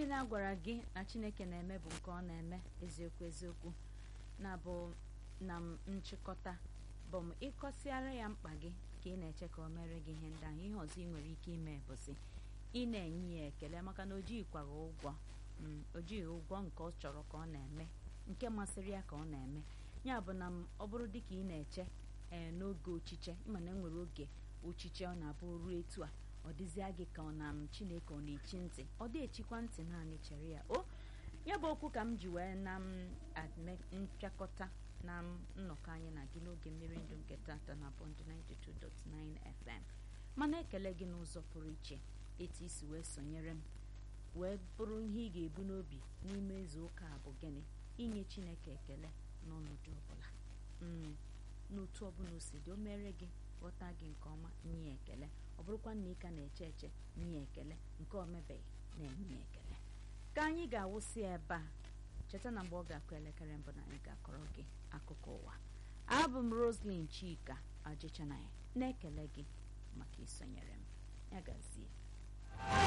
niile a gwara gị na chineke na-eme bụ nke ọ na-eme eziokwu eziokwu na bụ na m nchịkọta bụ m ịkọsịara ya mkpa gị ka ị na-eche ka o mere gị ihe ndị ahụ ihe ọzọ ị nwere ike ime bụsị ị na-enye ya ekele maka na o jighịkwaghị ụgwọ o jighị ụgwọ nke ọ chọrọ ka ọ na-eme nke masịrị ya ka ọ na-eme ya bụ na ọ bụrụ dị ka ị na-eche ee n'oge ochiche ịma na enwere oge ochiche ọ na-abụ ruo etu a ọ dịzịa gị ka ọ na m chineke ọ na-echi ntị ọ dị echikwa ntị naanị chere ya o ya bụ okwu ka m ji wee na m mpịakọta na nnọkọ anyị na gị n'oge mmiri ndụ nke tata na bọnd 92.9 FM mana ekele gị n'ụzọ pụrụ iche etu isi wee sonyere m wee bụrụ ihe ị ga-ebu n'obi n'ime izu ụka a bụ gịnị inye chineke ekele n'ọnọdụ ọbụla n'otu ọbụla o si dị o mere gị ghọta gị nke ọma nye ekele ọ bụrụkwa na ị ka na-eche eche nye ekele nke o mebeghị na-enye ekele ka anyị ga-awụsị ebe a cheta na mgbe ọ ga-akụ elekere mbụ na anyị ga-akọrọ gị akụkọ ụwa abụ m Roslyn Chika Ajịchanaghị na-ekele gị maka isonyere m ya gazie